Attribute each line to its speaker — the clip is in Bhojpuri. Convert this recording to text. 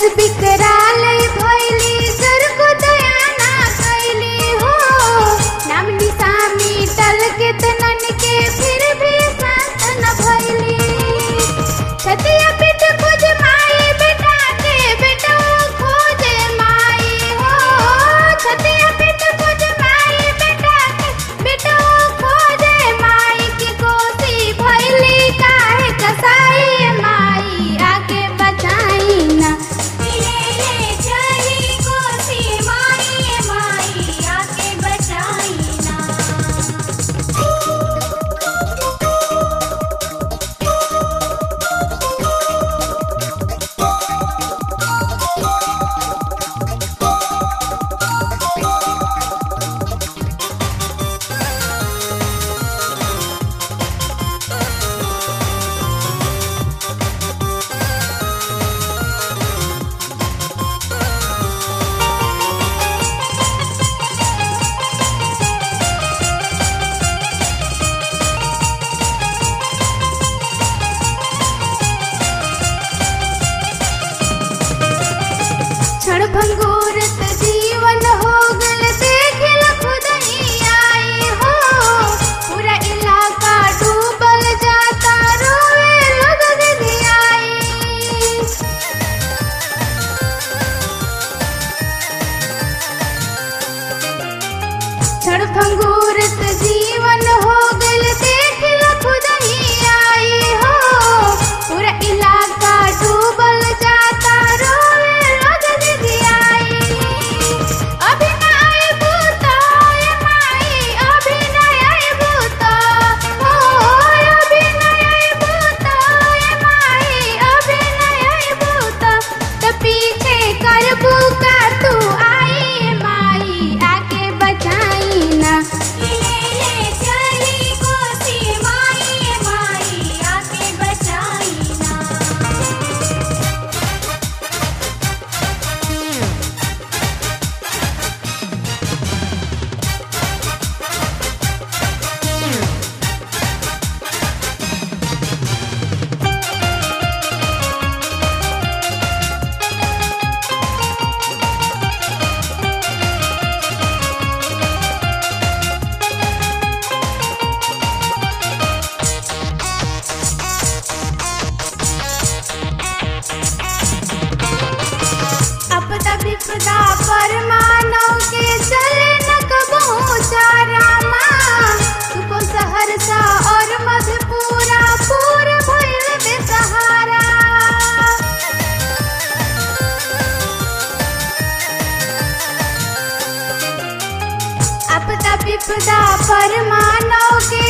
Speaker 1: विकराल भैली सर को दया ना कैली हो नाम निशानी टल के तनन के फिर भी शांत न भैली छतिया पिट खोज माई बेटा के बेटा खोजे माई हो छतिया पिट खोज माई बेटा के बेटा खोजे माई की कोसी भैली काहे कसाई माई आके बचाई ना
Speaker 2: ले चली कोसी माई माई आके बचाई ना
Speaker 1: क्षण भंगुरत जीवन हो गल देखल खुद ही आई हो पूरा इलाका डूबल जाता रोवे लोग दीदी आई क्षण भंगुरत जीवन हो गल देखल खुद ही आई हो पूरा इलाका डूबल जाता रोवे लोग दीदी आई अभी न आइबू तो ए माई अभी न आइबू तो हो अभी न आइबू तो ए माई अभी न आइबू तो त पीछे करबू का तू आई माई आके बचाई ना
Speaker 2: ले चली कोसी माई माई आके बचाई ना
Speaker 1: अपदा विपदा पर मानव के चले न कबहू चारा माँ तुको सहरसा और मधुपुरा पूर भइल बेसहारा अपदा विपदा पर मानव के